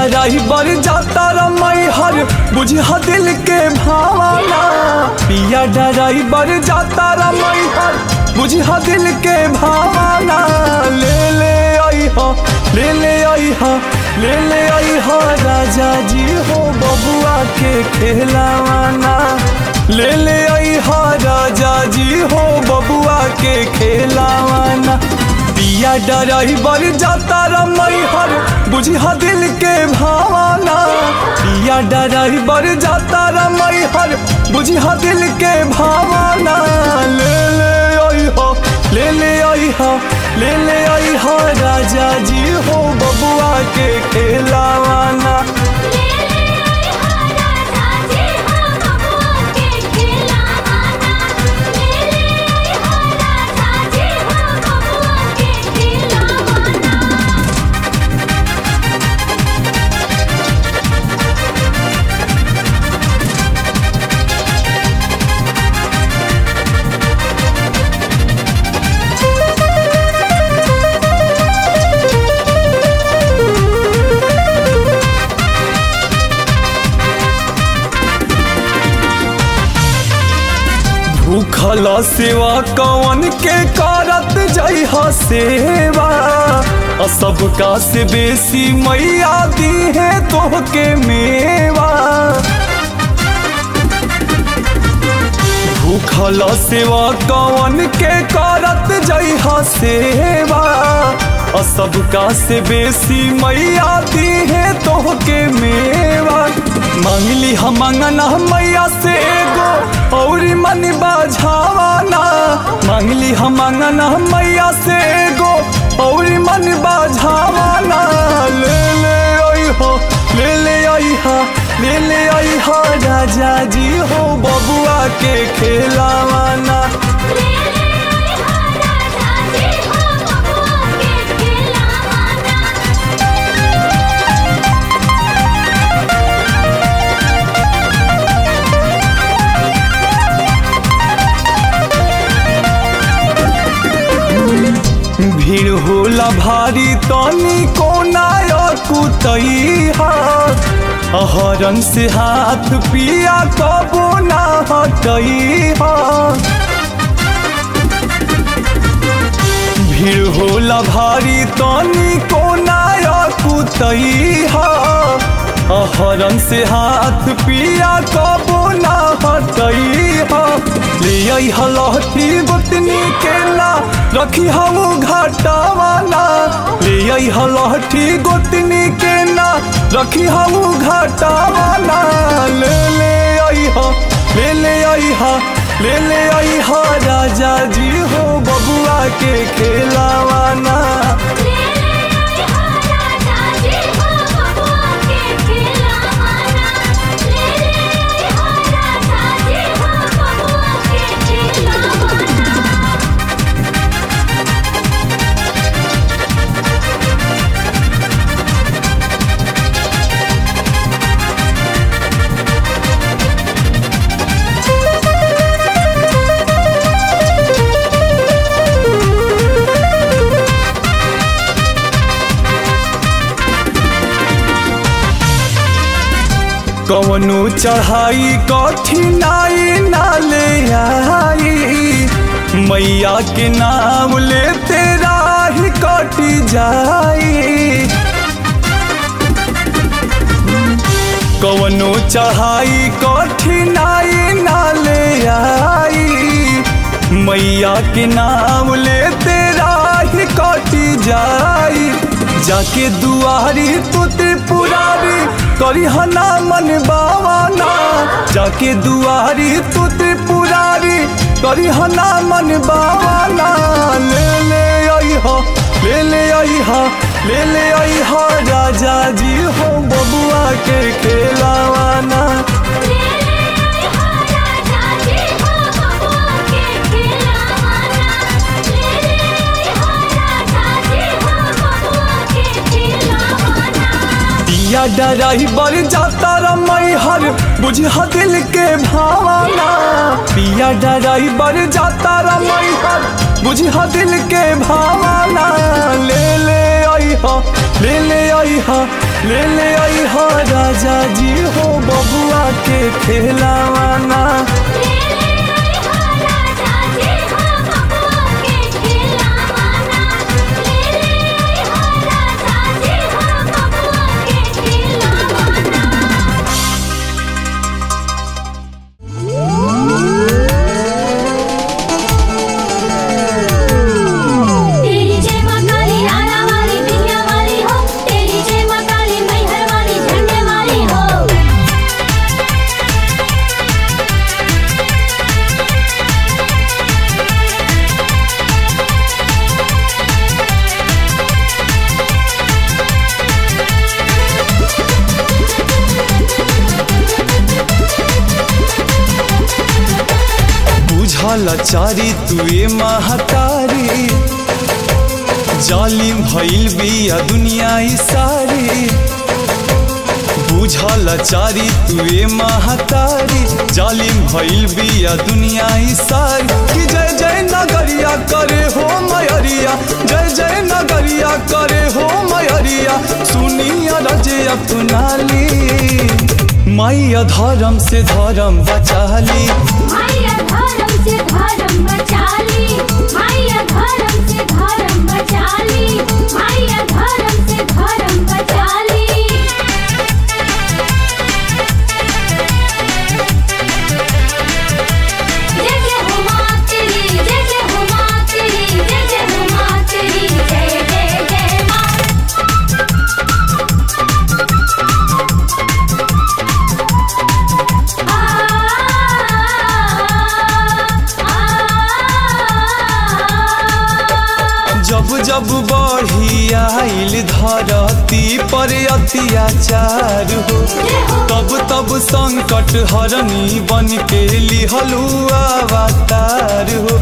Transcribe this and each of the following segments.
डराई बर जाता रमई हर बुझा दिल के भावना पिया डराई बर जाता रमई हर बुझा दिल के भावना ले ले आई हा ले ले आई हा ले ले आई हा राजा जी हो बबुआ के खेलावाना ले ले आई हा राजा जी हो बबुआ के खेलावाना पिया डराई बर जाता रमई हर बुझा दिल के भावना पिया डराई बर जाता रमई हर बुझा दिल के भावना ले ले आई हो ले ले आई हा ले ले आई हा राजा जी हो बबुआ के खेलावाना ले ले आई हा राजा जी हो बबुआ के खिलावाना ले ले आई हा राजा जी हो बबुआ के खिलावाना भूखल सेवा कवन के करत जई सेवा आ सबका से बेसी मैया दी है तोहके मेवा भूखल सेवा कवन के करत जई सेवा आ सबका से बेसी मैया दी है तोहके मेवा मांगली हम मंगना मैया से एगो औरी मन बाझावाना मांगली हम मंगना मैया से एगो औरी मन बाझावाना ले ले आई हो ले ले आई हा ले ले आई हा राजा जी हो बबुआ के खेलावाना ले ले आई हा राजा जी हो बबुआ के खिलावाना भीड़ होला भारी तनी कोना कुतई हरन से हाथ पिया कबो ना हटई भीड़ होला भारी तनी कोना कुतई हरन से हाथ पिया कबो ना हटई ले आई हलहती गोतनी के ना रखी हम घाटावाना ले आई हलहटी गोतनी के ना रखी हम घाटावाना ले ले आई हा ले ले आई हा ले ले आई हा राजा जी हो बबुआ के खेलावाना ले ले आई हा राजा जी हो बबुआ के खिलावाना ले ले आई हा राजा जी हो बबुआ के खिलावाना कवनो चढ़ाई कठिनाई ना ले आई मैया के नाम लेते राही कट जाई कवनो चढ़ाई कठिनाई ना ले आई मैया के नाम लेते राही कट जाई जाके दुआरी तू त्रिपुरारी करी हना मन बावाना जाके दुआरी तू त्रिपुरारी करी हना मन बावाना ले ले आई हो ले ले आई हा ले ले आई हा राजा जी हो बबुआ के खेलावाना ले ले आई हा राजा जी हो बबुआ के खिलावाना ले ले आई हा राजा जी हो बबुआ के खिलावाना पिया डराई बर जाता रमई हर बुझा दिल के भावना पिया डराई बर जाता रमई हर बुझा दिल के भावना ले ले आई हा ले ले आई हा ले ले आई हो राजा जी हो बबुआ के खेलावाना ले ले आई हो राजा जी हो बबुआ के खिलावाना ले ले आई हो राजा जी हो बबुआ के खिलावाना तेरी जय मां काली आरा वाली बिटिया वाली हो तेरी जय मां काली मैहर वाली झंडे वाली हो बुझल चारी तुए महतारी जालिम भइल बिया दुनिया ई सारी बुझल चारी तुए महतारी जालिम भइल बिया दुनिया ई सारी कि जय जय नगरिया करे हो मयरिया जय जय नगरिया करे हो मयरिया सुनिया रजे अपनाली मैया धर्म से धर्म बचाली माया धर्म से धर्म बचाली माया धर्म से धर्म बचाली माया धर्म से धर्म बचाली जय जय हो मां तेरी जय जय हो मां तेरी जय जय हो मां तेरी जय जय जय मां जब जब बढ़ी आइल धरती पर अत्याचार हो तब तब संकट हरनी बन के लिहलू अवतार हो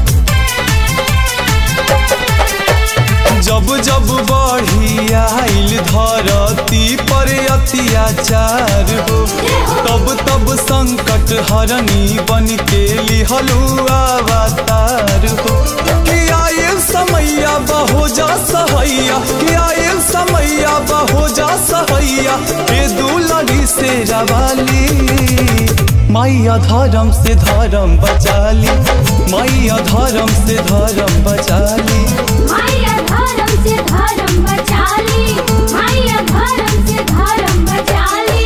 जब जब बढ़ी आइल धरती पर अत्याचार हो तब तब संकट हरनी बन के लिहलू अवतार हो कि आयल समैया बहो जा सहैया कि आयल समैया बहो जा सहैया हे दुलड़ी से रवाली मैया धर्म से धर्म बचाली मैया धर्म से धर्म बचाली माया धर्म से धर्म बचाली माया धर्म से धर्म बचाली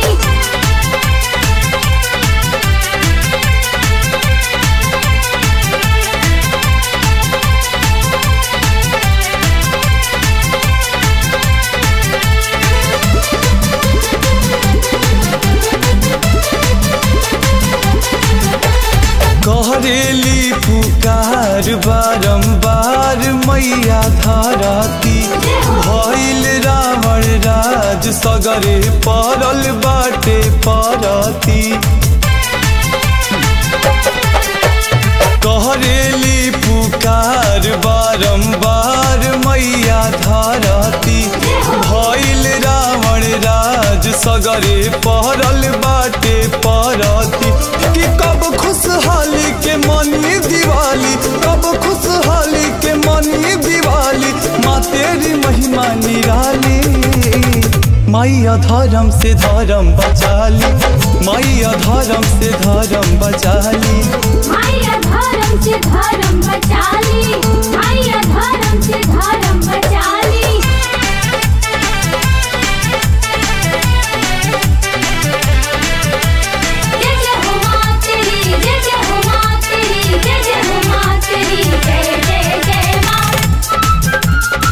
कहरेली पुकार बारंबार मैया धारती भइल रावण राज सगरे पड़ल बाटे परती कहरेली पुकार बारंबार मैया धारती भइल रावण राज सगरे पहरल बाटे परती कि कब खुशहाली के मनी दिवाली कब खुशहाली के मनी दिवाली माँ तेरी महिमा निराली मैया धर्म से धर्म बचाली मैया धर्म से धर्म बचाली माया धर्म से धर्म बचाली माया धर्म से धर्म बचाली जय जय हो मां तेरी जय जय हो मां तेरी जय जय हो मां तेरी जय जय जय मां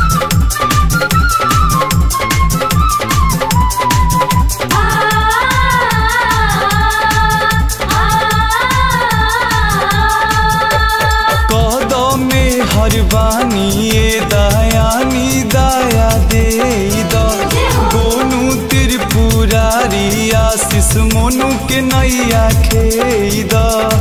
कदम में हर बानी ये दयानी दया दे द गोनू त्रिपुरारी आशीष मोनू के नैया खेद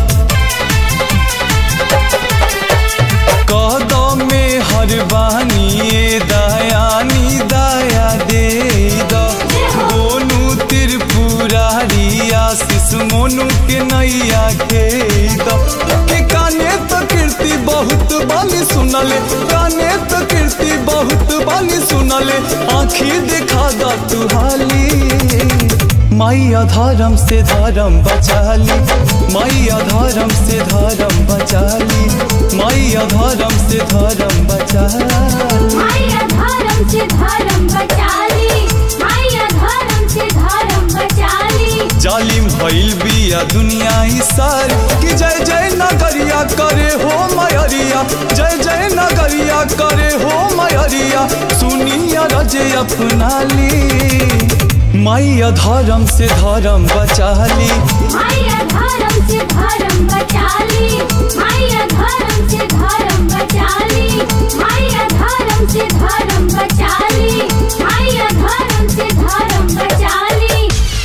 कदम में हर बानी ये दयानी दया दे द गोनू त्रिपुरारी आशीष मोनू के नैया खेद के काने तो कीर्ति बहुत बानी सुनले काने तो कीर्ति कीर्ति बहुत बानी सुनले आँखी दिखा दा तू हाली मैया धर्म से धर्म बचाली मैया धर्म से धर्म बचाली मैया धर्म से धर्म बचाली माया धर्म से धर्म बचाली माया धर्म से धर्म बचाली जालिम भइल बिया दुनिया ही सार कि जय जय नगरिया करे हो मयरिया जय जय नगरिया करे हो मयरिया सुनिया रजे अपनाली मैया धर्म से धर्म बचाली माया धर्म से धर्म बचाली माया धर्म से धर्म बचाली माया धर्म से धर्म बचाली माया धर्म से धर्म बचाली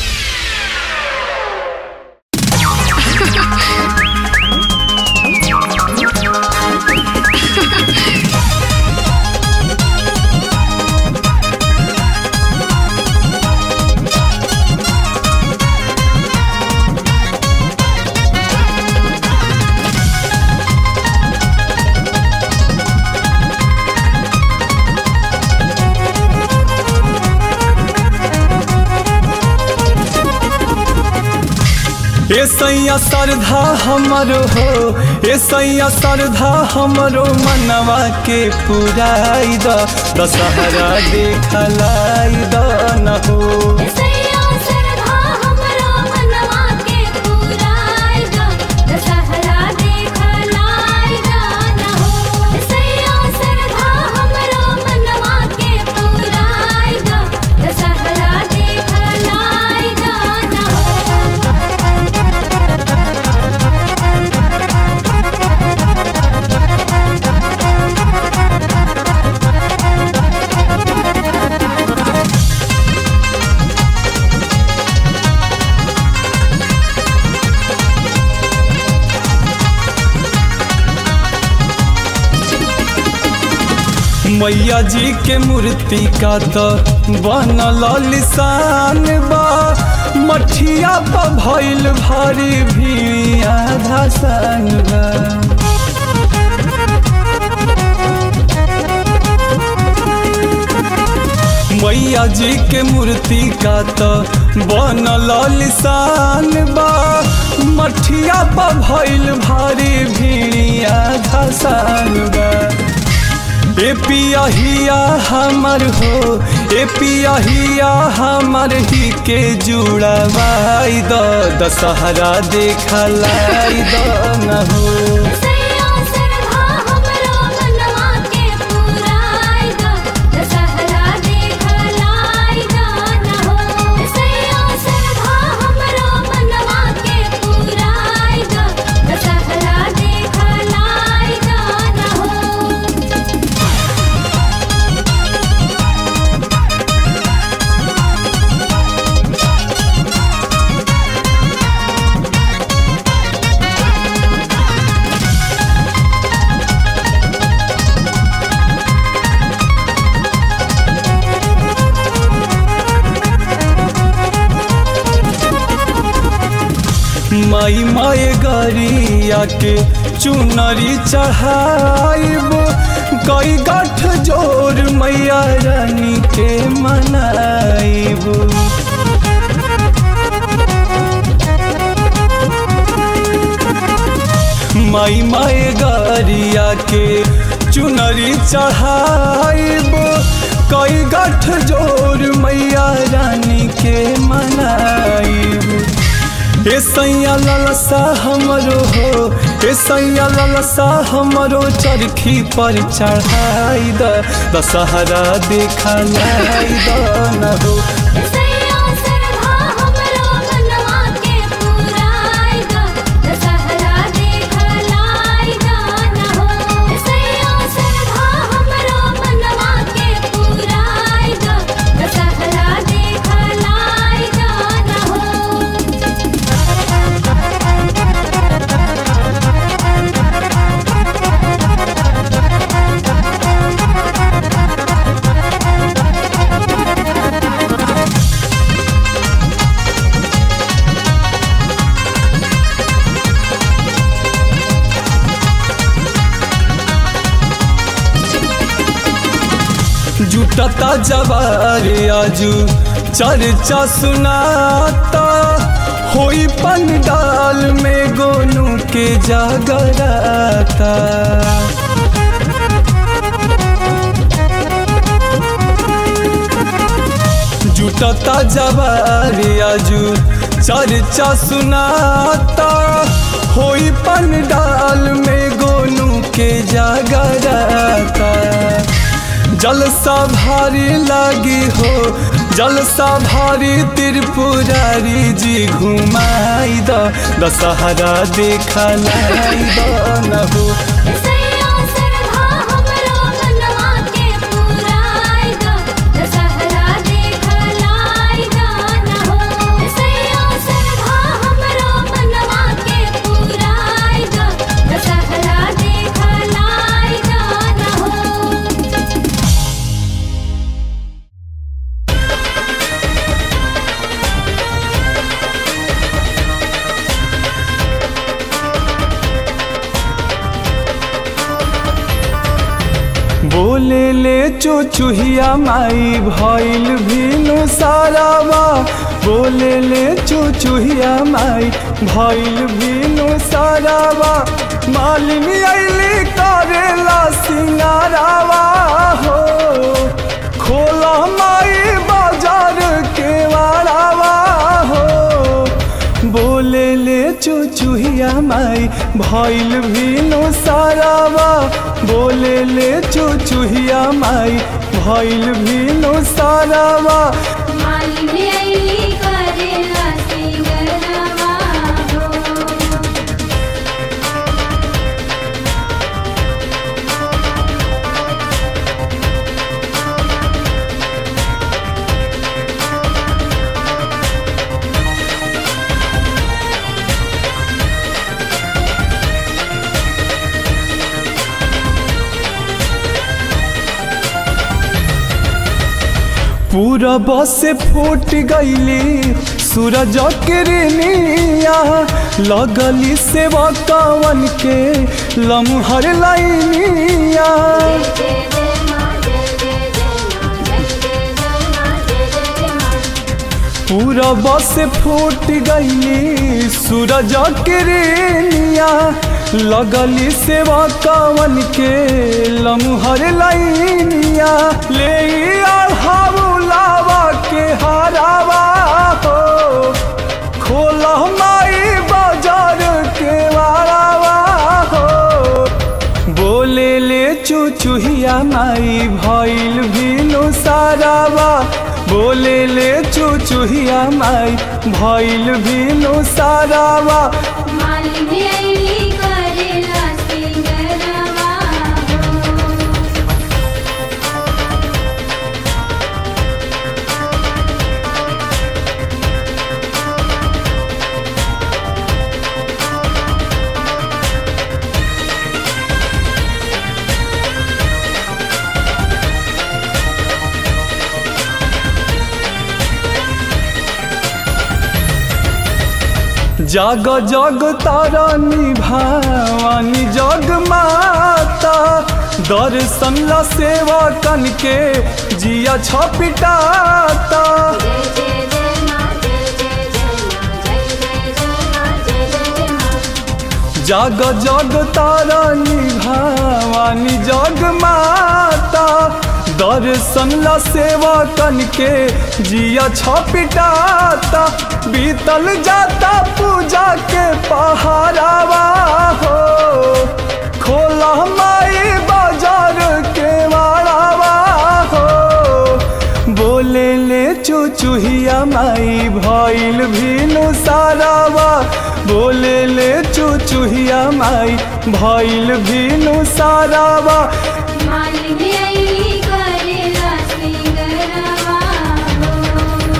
ए सैया श्रद्धा हमरो हो ए सैया श्रद्धा हमरो मनवा के पुराई द दशहरा देखलाई द न हो सैया सरधा हमरो मनवा के पुराई द दशहरा देखलाई न हो सैया सरधा हमरो मनवा के पुराई द दशहरा देखलाई न हो मैया जी के मूर्ति का तो बनल लिसान बा मठिया पर भइल भारी भी आधा सान बा मैया जी के मूर्ति का तो बनल लिसान बा मठिया पर भइल भारी भीड़िया धसान बा ए पिया हिया हमर हो ए पिया हिया हमर ही के जुड़वाई द दशहरा देखलाई द न हो सैया सरधा हमरो मनवा के पुराई द दशहरा देखलाई न हो सैया सरधा हमरो मनवा के पुराई द दशहरा देखलाई न हो माई माए गरिया के चुनरी चढ़ाइब कई गाठ जोर मैया रानी के मनाइब माई माए गरिया के चुनरी चढ़ाइब कई गाठ जोर मैया रानी के मनाइब ए सैया ललसा हमरो हो ए सैया ललसा हमरो चरखी पर चढ़ाई द दशहरा देखलाई द न हो सैया सरधा हमरो मनवा के पुराई द दशहरा देखलाई न हो सैया सरधा हमरो मनवा के पुराई द दशहरा देखलाई न हो जुटता जवार आजू चर्चा सुनाता होई पंडाल में गोनू के जागराता जुटता जवार आजू चर्चा सुनाता होई पंडाल में गोनू के जागराता जलसा भारी लागी हो जलसा भारी त्रिपुरारी जी घुमाई द दशहरा देखा लाई द न हो सैया सरधा हमरो मनवा के पुराई द दशहरा देखलाई द न हो सैया सरधा हमरो मनवा के पुराई द दशहरा देखलाई द न हो बोले ले चुचुहिया माई भइल भीनु सारावा बोले ले चुचुहिया माई भइल भीनु सारावा मालिनी अइली करेला सिंगारावा हो खोला माई बाजार के वारावा हो बोले ले चुचुहिया माई भइल भीनु सारावा बोले ले चुचुहिया माई भइल भीनु सारावा मालिनी अइली करेला सिंगरवा हो पूरा बस फूट गईली सूरज किरनिया लगली सेवा कावन के लम्हर लाइनिया जय जय मां जय जय जय मां जय जय जय मां जय जय जय मां पूरा बस फूट गईली सूरज किरनिया लगली सेवा कावन के लम्हर लाइनिया ले हाउलावा के हारावा हो खोला माई बाजार के वारावा हो बोले ले चुचुहिया माई भइल भीनु सारावा बोले ले चुचुहिया माई भइल भीनु सारावा मालिनी अइली करेला सिंगरवा हो जग जग तारानी भवानी जग माता दर्शन ला सेवा कन के जिया छपिटाता जय जय जय मां जय जय जय मां जय जय जय मां जय जय जय मां जग जग तारानी भवानी जग माता दर्शन ला सेवा कन के जिया छपिटाता बीतल जाता पूजा के पहारावा हो खोला माई बाजार के वारावा हो बोले ले चुचुहिया माई भइल भीनु सारावा बोले ले चुचुहिया माई भइल भीनु सारावा मालिनी अइली करेला सिंगरवा हो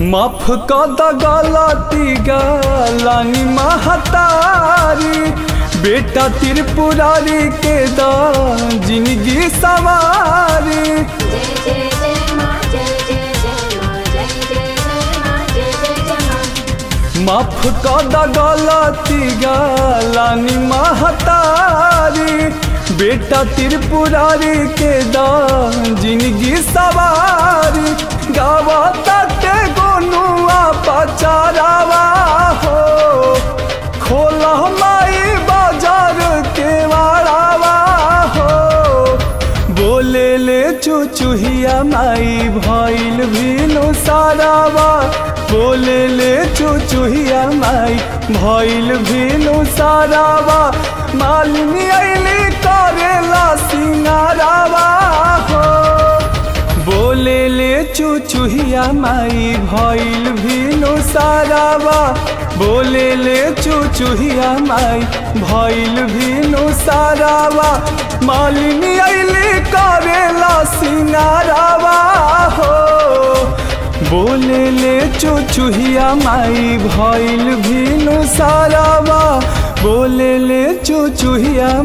माफ कद गलती गलानी महतारी बेटा त्रिपुरारी के द जिंदगी सवारी जय जय जय माँ जय जय जय माँ जय जय जय माँ जय जय जय माँ माफ कद गलती गलानी महतारी बेटा त्रिपुरारी के द जिंदगी सवारी गावा तटे गोनुआ पचारावा हो खोला माई बाजार के वारावा हो बोले ले चुचुहिया माई भइल भीनु सारावा बोले ले चुचुहिया माई भइल भीनु सारावा मालिनी अइली करेला सिंगारावा हो बोले ले चुचुहिया माई भइल भीनु सारावा बोले ले चुचुहिया माई भइल भीनु सारावा मालिनी अइली करेला सिंगारावा हो बोले ले चुचुहिया माई भइल भीनु सारावा बोले ले चुचुहिया